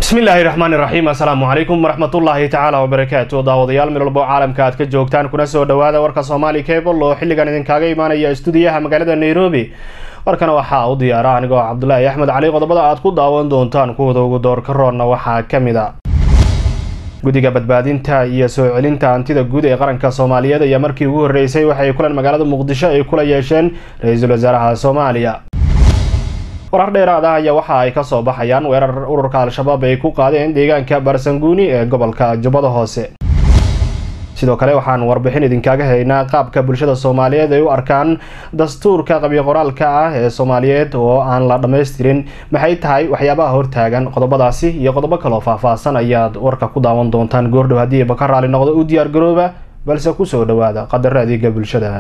bismillaahi raxmaani raxiim assalaamu calaykum waraxmatullaahi tacaala wabarakaatu daawadayaal meel walbo caalamka aad ka joogtaan kuna soo dhawaada warka soomaali cable oo xilligan idinkaga imaanaya stuudiyaha magaalada nairobi warkana waxaa u diyaara anigoo cabdulaahi axmed cali qodobada aad ku daawan doontaan kuwada ugu doorka roonna waxaa ka mid a guddiga badbaadinta iyo soo celinta hantida guud ee qaranka soomaaliyeed ayaa markii ugu horreysay waxay kulan magaalada muqdisho ay kula yeesheen ra-iisul wasaaraha soomaaliya warar dheeraad ah ayaa waxa ay kasoo baxayaan weerar ururka al-shabaab ay ku qaadeen deegaanka baarsanguuni ee gobolka jubbada hoose sidoo kale waxaan warbixin idinkaga haynaa qaabka bulshada soomaaliyeed ay u arkaan dastuurka qabyo qoraalka ah ee soomaaliyeed oo aan la dhammaystirin maxay tahay waxyaabaha hortaagan qodobadaasi iyo qodobo kaloo faahfaahsan ayaad warka ku daawan doontaan goordhow haddii ba ka raali noqdo u diyaar garooba balse kusoo dhawaada qadaro adeega bulshada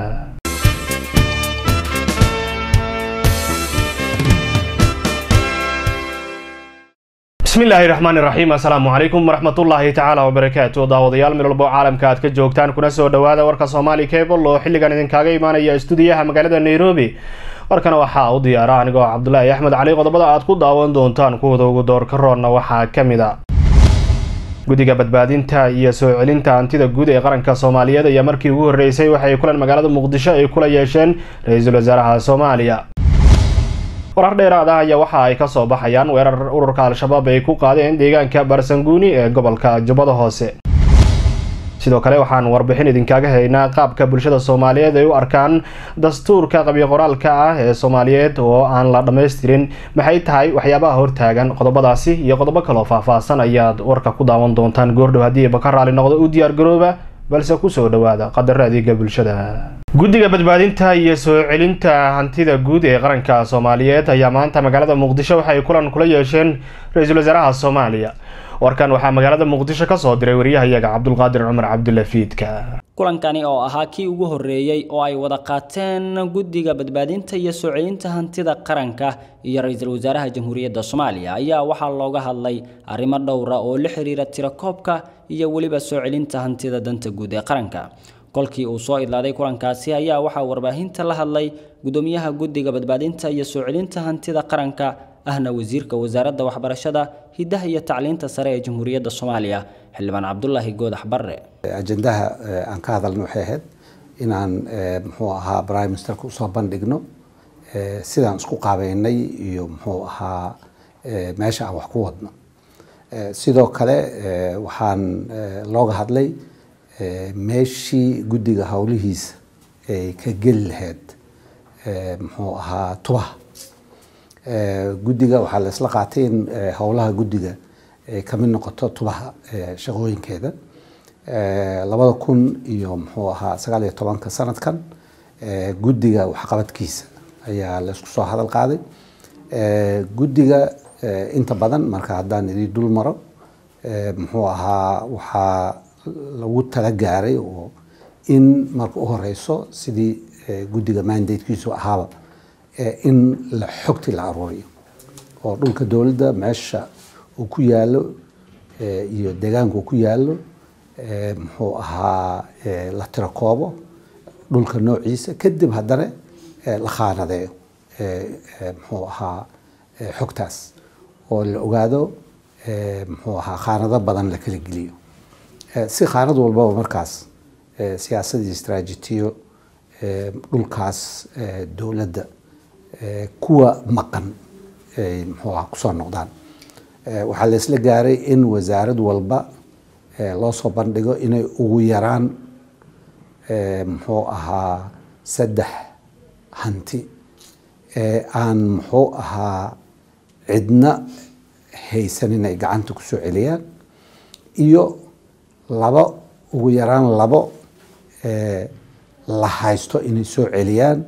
bismillaahi raxmaani raxiim assalaamu calaykum waraxmatullaahi tacaala wabarakaatu daawadayaal meel walbo caalamka aad ka joogtaan kuna soo dhawaada warka soomaali cable oo xilligan idinkaga imaanaya stuudiyaha magaalada nairobi warkana waxaa u diyaara anigoo cabdulaahi axmed cali qodobada aad ku daawan doontaan kuwada ugu doorka roonna waxaa ka mid a guddiga badbaadinta iyo soo celinta hantida guud ee qaranka soomaaliyeed ayaa markii ugu horreysay waxay kulan magaalada muqdisho ay kula yeesheen ra-iisul wasaaraha soomaaliya warar dheeraad ah ayaa waxa ay kasoo baxayaan weerar ururka al-shabaab ay ku qaadeen deegaanka baarsanguuni ee gobolka jubbada hoose sidoo kale waxaan warbixin idinkaga haynaa qaabka bulshada soomaaliyeed ay u arkaan dastuurka qabyo qoraalka ah ee soomaaliyeed oo aan la dhammaystirin maxay tahay waxyaabaha hortaagan qodobadaasi iyo qodobo kaloo faahfaahsan ayaad warka ku daawan doontaan goordhow haddii ba ka raali noqdo u diyaar garooba balse kusoo dhawaada qadaro adeega bulshada guddiga badbaadinta iyo soo celinta hantida guud ee qaranka soomaaliyeed ayaa maanta magaalada muqdisho waxay kulan kula yeesheen ra-iisul wasaaraha soomaaliya warkan waxaa magaalada muqdisho kasoo diray wariyahayaga cabdulqaadir cumar cabdulla fiidka kulankani oo ahaa kii ugu horreeyey oo ay wada qaateen guddiga badbaadinta iyo soo celinta hantida qaranka iyo ra-iisul wasaaraha jamhuuriyadda soomaaliya ayaa waxaa looga hadlay arrimo dhowra oo la xiriira tirakoobka iyo weliba soo celinta hantida danta guud ee qaranka kolkii uu soo idlaaday kulankaasi ayaa waxaa warbaahinta la hadlay gudoomiyaha guddiga badbaadinta iyo soo celinta hantida qaranka ahna wasiirka wasaaradda waxbarashada hiddaha iyo tacliinta sare ee jamhuuriyadda soomaaliya xildhibaan cabdulaahi goodax barre ajendaha aan ka hadalna waxay ahayd inaan muxuu ahaa prime ministerka usoo bandhigno sidaan isku qaabeynay iyo muxuu ahaa meesha aan wax ku wadno sidoo kale waxaan looga hadlay meeshii guddiga howlihiisa ay ka geli lahayd muxuu ahaa tubaha guddiga waxaa la isla qaatay in howlaha guddiga ay kamid noqoto tubaha shaqooyinkeeda labada kun iyo muxuu ahaa sagaal iyo tobanka sanadkan guddiga waxqabadkiisa ayaa la isku soo hadal qaaday guddiga inta badan marka haddaan idii dul maro muxuu ahaa waxaa lagu tala gaaray oo in marka u horeyso sidii guddiga mandatekiisu ahaaba in la xogti la aruuriyo oo dhulka dowladda meesha uu ku yaalo iyo deegaanka uu ku yaalo muxuu ahaa la tirakoobo dhulka noociisa kadib haddana la khaanadeeyo muxuu ahaa xogtaas oo la ogaado muxuu ahaa khaanado badan la kala geliyo si khaanad walbaba markaas siyaasad iyo istraajitiyo dhulkaas dowladda kuwa maqan ay muxuu aha kusoo noqdaan waxaa la isla gaaray in wasaarad walba loo soo bandhigo inay ugu yaraan muxuu ahaa saddex hanti ee aan muxuu ahaa cidna haysan inay gacanta kusoo celiyaan iyo labo ugu yaraan labo la haysto inay soo celiyaan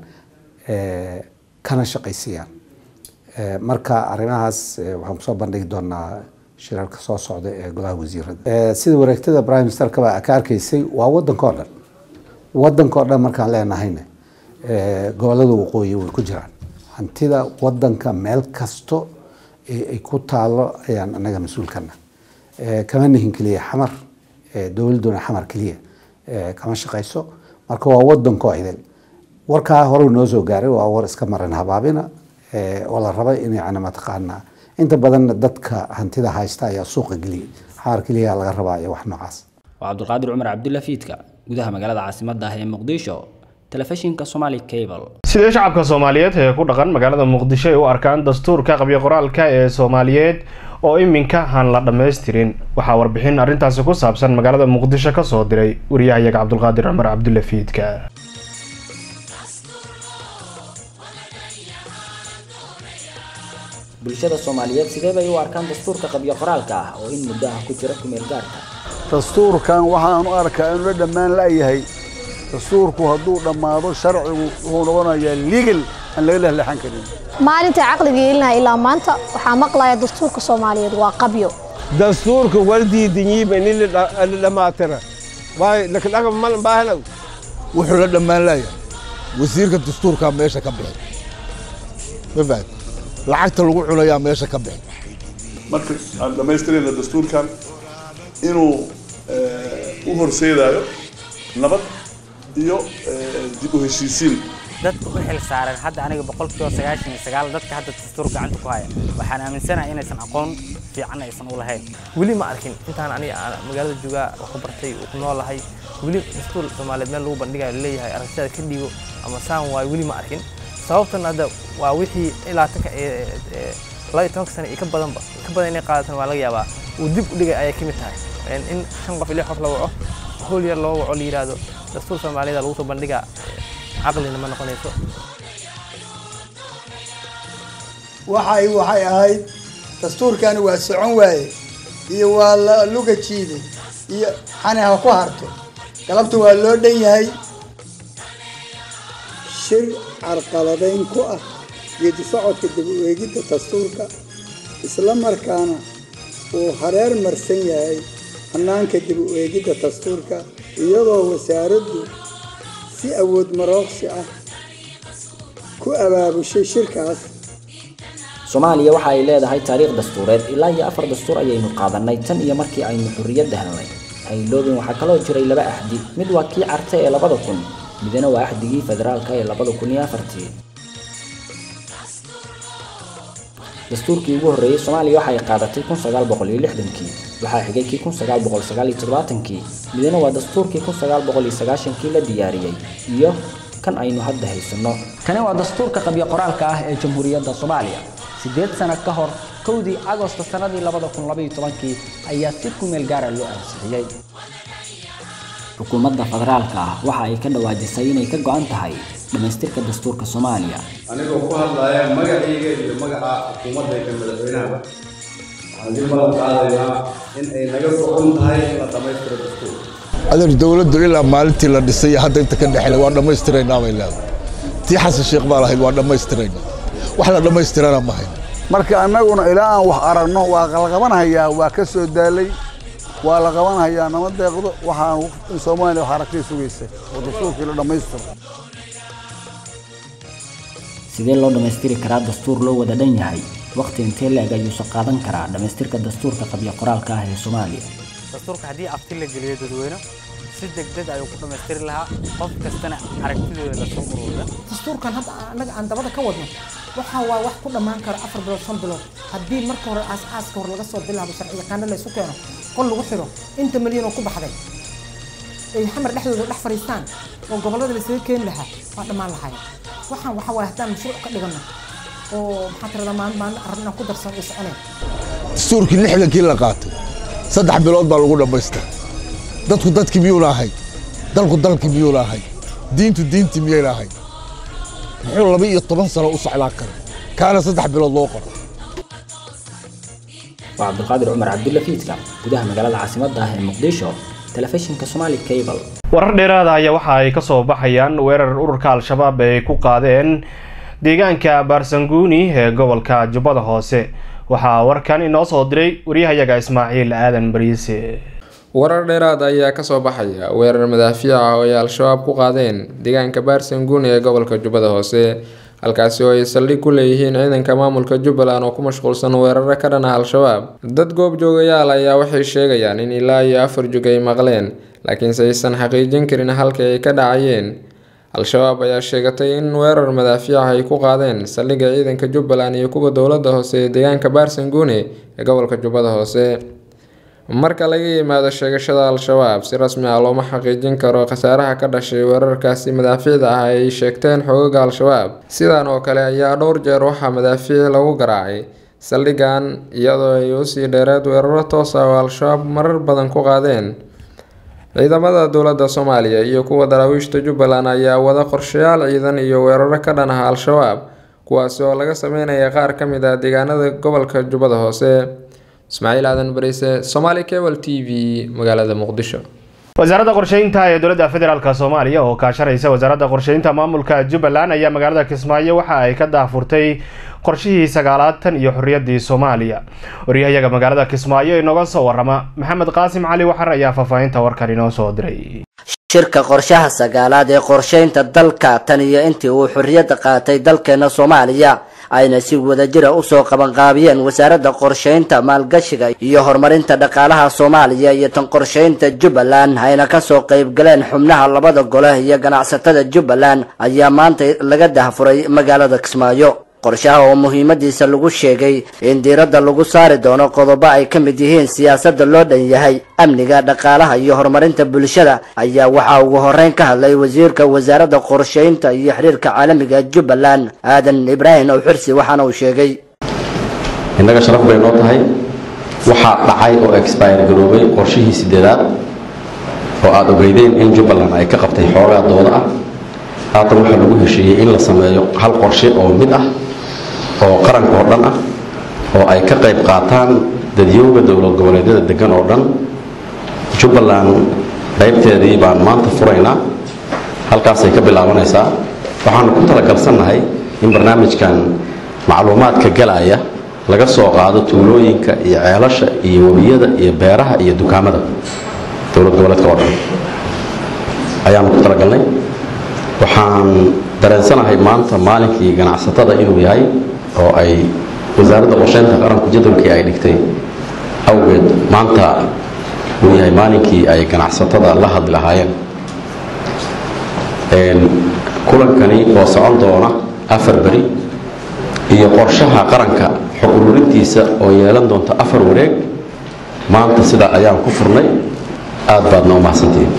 kana shaqaysiiyaan marka arrimahaas waxaan kusoo bandhigi doonaa shirarka soo socda ee golaha wasiirada sida wareegtada prime ministerkaba ka arkaysay waa wadanka o dhan wadanka o dhan markaan leenahayna gobolada waqooyi way ku jiraan hantida wadanka meel kasto ay ku taalo ayaan anaga mas-uulkana kama nihin keliya xamar dowladuna xamar keliya kama shaqayso marka waa wadankoo idil warkaa hore noo soo gaaray waa war iska maran habaabina oo la raba in yani mataqaanaa inta badanna dadka hantida haysta ayaa suuqa geliyay xaar keliya laga rabaa iyo wax noocaas waa cabdulqaadir cumar cabdulla fiidka gudaha magaalada caasimadda ah ee muqdisho telefishinka somali cable sidee shacabka soomaaliyeed ee ku dhaqan magaalada muqdisho ay u arkaan dastuurka qabyo qoraalka ee soomaaliyeed oo iminka aan la dhammaystirin waxaa warbixin arrintaasi ku saabsan magaalada muqdisho ka soo diray wariyahayaga cabdulqaadir cumar cabdulla fiidka bulshada soomaaliyeed sidee bay u arkaan dastuurka qabyo qoraalka ah oo in muddo ah ku jira kumeel gaarka dastuurkan waxaan u arkaa inuu la dhammaan la'yahay dastuurku hadduu dhammaado sharcigu wuxuu noqonayaa legal aan laga lehlexan karin maalinta caqliga yeelinaha ilaa maanta waxaa maqlaya dastuurka soomaaliyeed waa qabyo dastuurka wardiidinyiiba nin la dhammaatira waay lakadhaga malan baahanow wuxuu la dhammaan la'yahay wasiirka dastuurkaa meesha ka bixi ma fahad lacagta lagu cunayaa meesha ka bixi marka aan dhammaystirayna dastuurkan inuu u horseedayo nabad iyo dib u heshiisiin dadka u xil saaran hadda aniga boqolkiiba sagaashan iyo sagaal dadka hadda dastuur gacanta ku haya waxaan aaminsanahay inaysan aqoon fiican aysan u lahayn weli ma arkin intaan aniga aan magaalada joogaa wax ku bartay ku noolahay weli dastuur soomaaliyeed meel lagu bandhigayo leeyahay aragtida ka dhigo ama saan waayo weli ma arkin sababtan hadda waa wixii ilaa tanka laba iyo tobanka sano iyo ka badanba ka badan inay qaadatan waa laga yaabaa uu dib u dhigay ayay ka mid tahay in shan qof ilix qof la waco howl yar loo waco la yidhaahdo dastuur soomaaliyada lagu soo bandhigaa caqlina ma noqonayso waxay waxay ahayd dastuurkani waa socon waaye iyo waa la luga jiiday iyo xani ha ku harto galabta waa loo dhan yahay shir carqaladayn ku ah geedi socodka dib u eegidda dastuurka isla markaana uu hareer marsan yahay hannaanka dib u eegidda dastuurka iyadoo wasaaraddu si awood marooqsi ah ku abaabushay shirkaas soomaaliya waxa ay leedahay taariikh dastuureed ilaa iyo afar dastuur ayaynu qaadanay tan iyo markii aynu xurriyadda helnay hayloobin waxaa kaloo jiray laba axdi mid waa kii carte ee labada kun midna waa axdigii federaalka ee labada kun iyo afartii dastuurkii ugu horreeyey soomaaliya waxay qaadatay kun sagaal boqol iyo lixdankii waxaa xigay kii kun sagaal boqol sagaal iyo toddobaatankii midna waa dastuurkii kun sagaal boqol iyo sagaashankii la diyaariyey iyo kan aynu hadda haysanno kani waa dastuurka qabyo qoraalka ah ee jamhuuriyadda soomaaliya siddeed sano ka hor kowdii agosto sannadii labada kun labaiyo tobankii ayaa si kumeel gaara loo ansixiyey xukuumadda federaalka ah waxa ay ka dhawaajisay inay ka go'an tahay dhammaystirka dastuurka soomaaliya anigoo ku hadlaya magacayga iyo magaca xukuumadayda madaxweynahaba waxaan dib balan qaadaynaa in ay naga socon tahay in la dhammaystiro dastuur adeer dowladdu ilaa maalintii la dhisay hadda inta ka dhexle waa dhammaystiraynaa bay leedahay tii xasan sheekh baa lahayd waa dhammaystiraynaa wax la dhammaystirana ma hayn marka annaguna ilaa aan wax aragno waa la qabanhayaa waa ka soo daalay waa la qabanhayaa nama deeqdo waxaan in soomaaliya wax aragtay sugaysa oo dastuurkii la dhammaystiro sidee loo dhammaystiri karaa dastuur loo wada dhan yahay waqti intee leeg ayuusa qaadan karaa dhammaystirka dastuurka qabyo qoraalka ah ee soomaaliya dastuurka haddii afti la geliyo dadweyne si degdeg ayuu ku dhammaystiri lahaa qof kastana aragtidooda lasoo ururida dastuurkan hadda annaga aan dabada ka wadno waxaa waa wax ku dhammaan karo afar bilood shan bilood haddii marka hore aas-aaska hore laga soo bilaabo sharci yaqaano la isu keeno qol lagu xiro inta milyan oo ku baxday ay xamar dhexdooda dhex fadhiistaan oo gobollada la isaga keeni lahaa waa dhammaan lahayn waxaan waxa waaye haddaan mashruuc ka dhigano oo maxaa tirada maalin maalin arrin aan ku darsan ay soconeen dastuurkii lixdankii la qaatay saddex bilood baa lagu dhammaystira dadku dadkii miyuuna ahay dalku dalkii miyuuna ahay diintu diintii miyayna ahay muxuu laba iyo toban sano u socdaa kara kaana saddex bilood loo qoro waa cabdulqaadir cumar cabdulla fiidka gudaha magaalada caasimadda ah ee muqdisho telefishinka somali cable warar dheeraada ayaa waxa ay kasoo baxayaan weerar ururka al-shabaab ay ku qaadeen deegaanka baarsanguuni ee gobolka jubbada hoose waxaa warkan inoo soo diray waryahayaga ismaaciil aadan bariise warar dheeraad ayaa kasoo baxaya weerar madaafiic ah oo ay al-shabaab ku qaadeen deegaanka baarsanguuni ee gobolka jubbada hoose halkaasi oo ay saldhig ku leeyihiin ciidanka maamulka jubbaland oo ku mashquulsan weeraro ka dhan ah al-shabaab dad goobjoogayaal ayaa waxay sheegayaan in ilaa iyo afar jug ay maqleen laakiinse aysan xaqiijin karin halka ay ka dhacayeen al-shabaab ayaa sheegatay in weerar madaafiic ay ku qaadeen saldhigga ciidanka jubbaland iyo kuwa dowladda hoose ee deegaanka baarsanguune ee gobolka jubbada hoose marka laga yimaado sheegashada al-shabaab si rasmi ah looma xaqiijin karo khasaaraha ka dhashay weerarkaasi madaafiicda ah ay sheegteen xoogaga al-shabaab sidan oo kale ayaa dhowr jeer waxaa madaafiic lagu garaacay saldhiggan iyadoo ay usii dheereed weeraro toos ah oo al-shabaab marar badan ku qaadeen ciidamada dowladda soomaaliya iyo kuwa daraawiishta jubbaland ayaa wada qorshayaal ciidan iyo weeraro ka dhan ah al-shabaab kuwaasi oo laga sameynaya qaar ka mid ah deegaanada gobolka jubbada hoose ismaaciil aadan bariise somaali cable t v magaalada muqdisho wasaaradda qorsheynta ee dowladda federaalk soomaaliya oo kaashanaysa wasaaradda qorsheynta maamulka jubbaland ayaa magaalada kismaayo waxa ay ka daahfurtay qorshihii sagaalaatan iyo xorriyaddii soomaaliya waryahayaga magaalada kismaayo inooga soo warama maxamed qaasim cali waxar ayaa faahfaahinta warkan inoo soo diray shirka qorshaha sagaalaad ee qorsheynta dalka tan iyo intii uu xorriyadda qaatay dalkeena soomaaliya ayna si wadajira usoo qabanqaabiyeen wasaaradda qorsheynta maalgashiga iyo horumarinta dhaqaalaha soomaaliya iyo tan qorsheynta jubbaland ayna kasoo qaybgaleen xubnaha labada gole iyo ganacsatada jubbaland ayaa maanta laga dahfuray magaalada kismaayo qorshaha oo muhiimadiisa lagu sheegay in diiradda lagu saari doono qodobo ay ka mid yihiin siyaasadda loo dhan yahay amniga dhaqaalaha iyo horumarinta bulshada ayaa waxaa ugu horeyn ka hadlay wasiirka wasaaradda qorsheynta iyo xiriirka caalamiga jubbaland aadan ibraahim owxirsi waxaana uu sheegay innaga sharaf bay noo tahay waxaa dhacay oo expire garoobay qorshihii sideedaad oo aada ogeydeen in jubbaland ay ka qabtay xoogaa dooda ah haatan waxaa lagu heshiiyey in la sameeyo hal qorshe oo mid ah oo qaranka oo dhan ah oo ay ka qayb qaataan dadyooga dowlad goboleedyada degan oo dhan jubbaland qaybteedii baan maanta furaynaa halkaasay ka bilaabanaysaa waxaanu ku talagalsannahay in barnaamijkan macluumaadka galaya laga soo qaado tuulooyinka iyo ceelasha iyo webiyada iyo beeraha iyo dukaamada dowlad goboleedka oo dhan ayaanu ku talagalnay waxaan dareensanahay maanta maalinkii ganacsatada inuu yahay oo ay wasaaradda qorsheynta qaranku jadwalkii ay dhigtay awgeed maanta uu yahay maalinkii ay ganacsatada la hadli lahaayeen kulankani oo socon doona afar beri iyo qorshaha qaranka xog ururintiisa oo yeelan doonta afar wareeg maanta sidaa ayaan ku furnay aad baadna u mahadsantihiin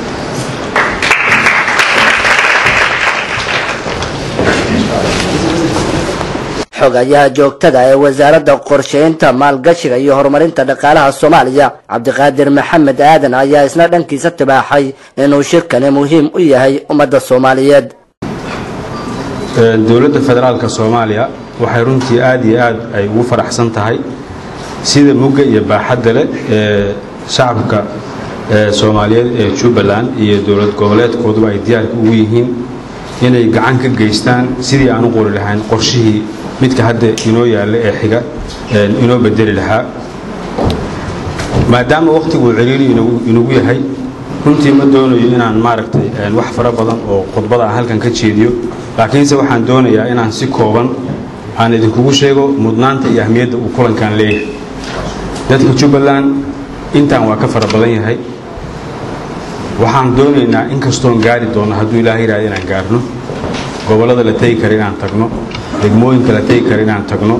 xogayaha joogtada ee wasaaradda qorsheynta maalgashiga iyo horumarinta dhaqaalaha soomaaliya cabdiqaadir maxamed aadan ayaa isna dhankiisa tibaaxay inuu shirkani muhiim u yahay ummadda soomaaliyeed dowladda federaalka soomaaliya waxay runtii aad iyo aad ay ugu faraxsan tahay sida mugga iyo baaxadda leh ee shacabka soomaaliyeed ee jubbaland iyo dowlad goboleedkooduba ay diyaarka ugu yihiin inay gacan ka geystaan sidii aan u qori lahayn qorshihii midka hadda inoo yaalla ee xiga inoo bedeli lahaa maadaama wakhtiguu ciriiri inagu yahay runtii ma doonayo inaan maaragtay wax fara badan oo khudbada aan halkan ka jeediyo laakiinse waxaan doonayaa inaan si kooban aan idinkugu sheego mudnaanta iyo ahmiyadda uu kulankan leeyahay dadka jubbaland intaan waa ka fara badan yahay waxaan doonaynaa inkastoon gaari doono hadduu ilaahay yidhahda inaan gaarno gobollada la tegi kara inaan tagno degmooyinka la tegi kara inaan tagno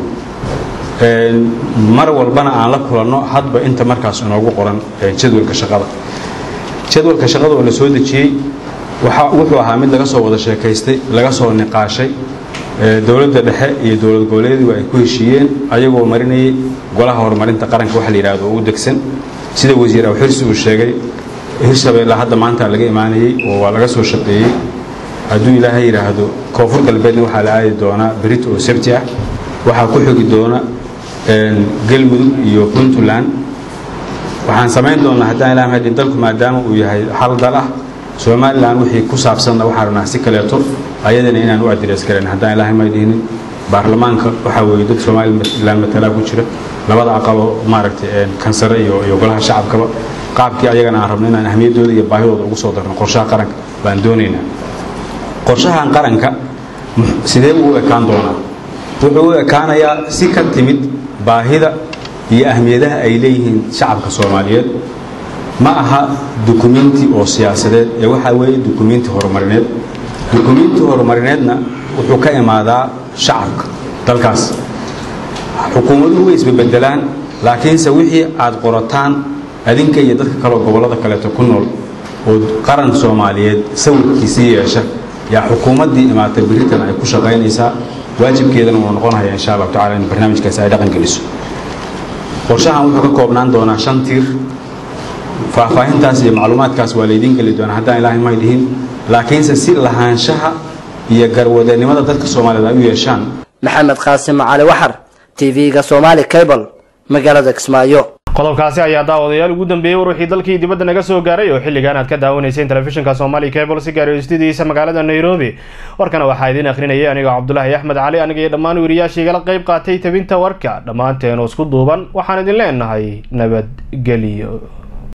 mar walbana aan la kulanno hadba inta markaas inoogu qoran jadwalka shaqada jadwalka shaqada oo la soo dejiyey wuxuu ahaa mid laga soo wada sheekaystay laga soo niqaashay dowladda dhexe iyo dowlad goboleedyadu ay ku heshiiyeen ayagoo marinayay golaha horumarinta qaranka waxa la yidhahdo oo u degsan sida wasiir awxirsi uu sheegay hirshabeelle hadda maanta laga imaanayey oo waa laga soo shaqeeyey hadduu ilaahay yidhaahdo koonfur galbeedna waxaa la aadi doonaa berit oo sabti ah waxaa ku xogi doona galmudug iyo puntland waxaan samayn doonaa haddaan ilaah mahadin dalku maadaama uu yahay hal dal ah somalilan wixii ku saabsanna waxaan rabnaa si kaleeto ayadana inaan u adres karen haddaan ilaahay maydhihinin baarlamaanka waxaa weeye dad somalilan matalaa ku jira labada aqaloo maaragtay kansare iyo iyo golaha shacabkaba qaabkii ayagana aan rabno inaan ahmiyaddooda iyo baahidooda ugu soo darno qorshaha qaranka baan doonaynaa qorshahan qaranka sidee buu u ekaan doonaa wuxuu u ekaanayaa si ka timid baahida iyo ahmiyadaha ay leeyihiin shacabka soomaaliyeed ma aha dukumenti oo siyaasadeed ee waxaa weeye dukumenti horumarineed dukumiinti horumarineedna wuxuu ka imaadaa shacabka dalkaas xukuumaduhu way isbebedelaan laakiinse wixii aad qorataan adinka iyo dadka kaleo gobollada kaleeto ku nool oo qaran soomaaliyeed sawirkiisii yeesha yaa xukuumaddii imaatay biritan ay ku shaqaynaysaa waajibkeedana uu noqonaya insha allahu tacala in barnaamijkaasi ay dhaqan geliso qorshahan wuxuu ka koobnaan doonaa shan tiir faahfaahintaas iyo macluumaadkaas waa laydiin geli doonaa haddaan ilaahay may dhihin laakiinse si lahaanshaha iyo garwadanimada dadka soomaaliyeed ay u yeeshaan maxamed qaasim cali waxar tv-ga somali cable magaalada kismaayo qodobkaasi ayaa daawadayaal ugu dambeeyey war wixii dalkii dibadda naga soo gaaray oo xilligan aad ka daawanayseen telefishinka somali cable si gaari istudiyiisa magaalada nairobi warkana waxaa idiin akhrinayay aniga cabdulaahi axmed cali aniga iyo dhammaan weriyaashii igala qayb qaatay tabinta warka dhammaanteen oo isku duuban waxaan idin leenahay nabadgelyo